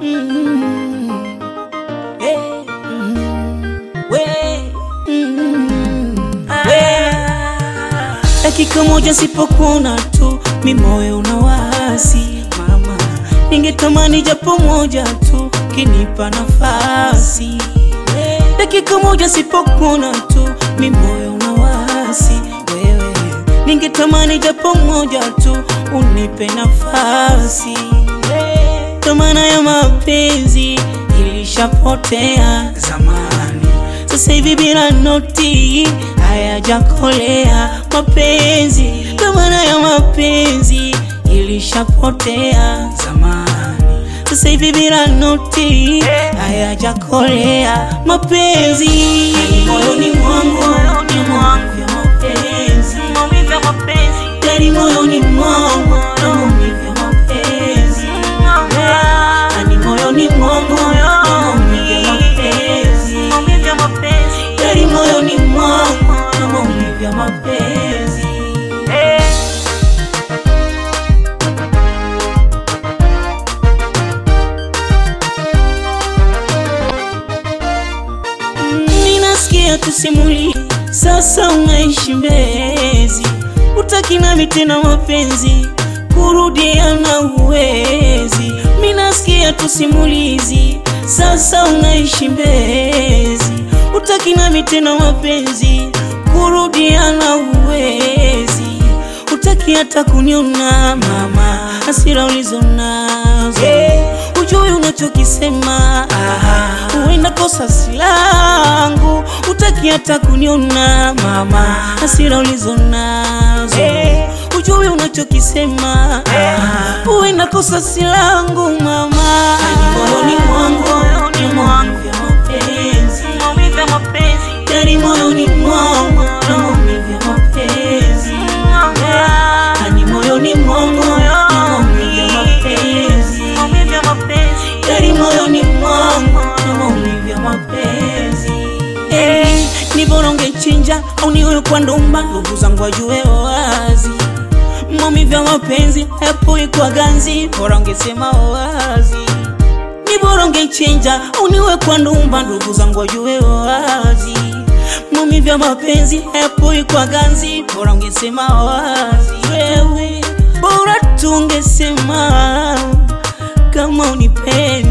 Mm. Eh, mm. We. Mm. We. Dakika moja sipokuona tu mi moyo unawasi mama, ningetamani japo moja tu kinipa nafasi. Dakika moja sipokuona tu mi moyo unawasi wewe, ningetamani japo moja tu unipe nafasi. Dhamana ya mapenzi ilishapotea zamani, sasa hivi bila noti hayajakolea mapenzi. Dhamana ya mapenzi ilishapotea zamani, sasa hivi bila noti hayajakolea mapenzi. Moyoni mwangu ni mwangu ya mapenzi, maumivu ya mapenzi ndani moyoni mwangu na maumivu ya mapenzi ndani moyoni mwangu na maumivu ya mapenzi ndani moyoni mwangu na maumivu ya mapenzi Ninasikia tusimuli, sasa unaishi Mbezi, utaki nami tena mapenzi, kurudiana uwezi. Minasikia tusimulizi, sasa unaishi Mbezi, utaki nami tena mapenzi, kurudiana uwezi. Utaki hata kuniona mama, hasira ulizonazo ujui unachokisema, huenda kosa silangu. Utaki hata kuniona mama, hasira ulizonazo ujui unachokisema, huenda kosa silangu mama. Moyoni mwangu ni mwangu ya mapenzi, ndani moyoni mwangu na maumivu ya mapenzi ndani moyoni mwangu na maumivu ya mapenzi ndani moyoni mwangu na maumivu ya mapenzi Eh, ni bora ungechinja au niwe kwa ndumba, ndugu zangu wajue wazi maumivu ya mapenzi hayapoi kwa ganzi, bora ungesema wazi ni bora ungechinja au niwe kwa ndumba, ndugu zangu wajue wazi maumivu ya mapenzi hayapoi kwa ganzi, bora ungesema wazi wewe, bora tungesema kama unipendi